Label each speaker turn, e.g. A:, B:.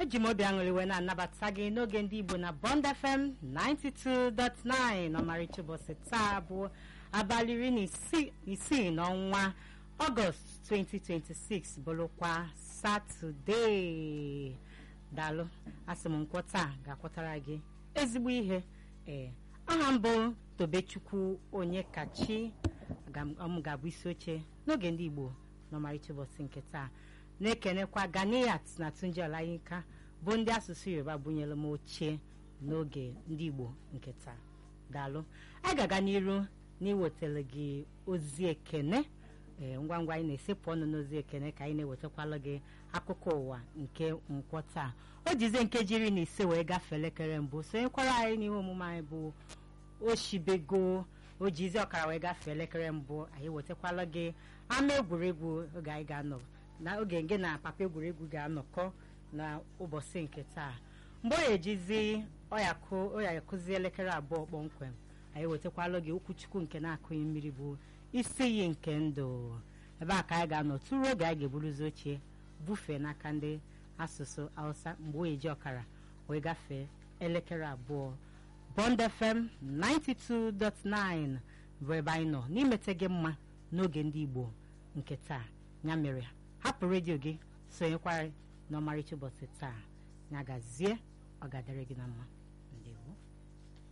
A: eji m obi aṅụrị wee na-anabata gị n'oge ndị igbo na bond fm 92.9 ọmarịcha ụbọchị taa bụ abalị iri na isi- isii n'ọnwa ọgọst 2026 bụrụkwa satọdee daalụ asị m nkwọ taa ga-akwọtara gị ezigbo ihe ee aha mbụ tobechukwu onye kachi m ga-abụ isi oche n'oge ndị igbo n'ọmarịcha ụbọchị nke taa na-ekenekwa ganiyat na tunji olayinka bụ ndị asụsụ yoruba bunyere m oche n'oge ndị igbo nke taa daalụ anyị ga-aga n'iru n'iwetara gị ozi ekene ee ngwa ngwa anyị na-esepụ ọnụ n'ozi ekene ka anyị na-ewetakwala gị akụkọ ụwa nke nkwọ taa o jizie nkeji iri na ise wee gafee elekere mbụ sonyekwara anyị n'ihe omume anyị bụ oshibego o jizi ọkara wee gafee elekere mbụ anyị wetakwala gị ama egwuregwu oge anyị ga-anọ na oge nge na papa egwuregwu ga-anọkọ na ụbọchị nke taa mgbe ọ ya-ejizi ọ ya akụzi elekere abụọ kpọmkwem anyị wetakwala gị okwuchukwu nke na-akụghị mmiri bụ isi iyi nke ndụ ebe a ka anyị ga-anọ tụrụ oge anyị ga-eburuzi ochie bufee n'aka ndị asụsụ hausa mgbe o eji ọkara wee gafee elekere abụọ bond fm 92.9 bụ ebe anyị nọ n'imete gị mma n'oge ndị igbo nke taa ya mere hapụ redio gị sonyekwara n'ọmarịcha ụbọchị taa ya gazie ọ ga-adịrị gị na mma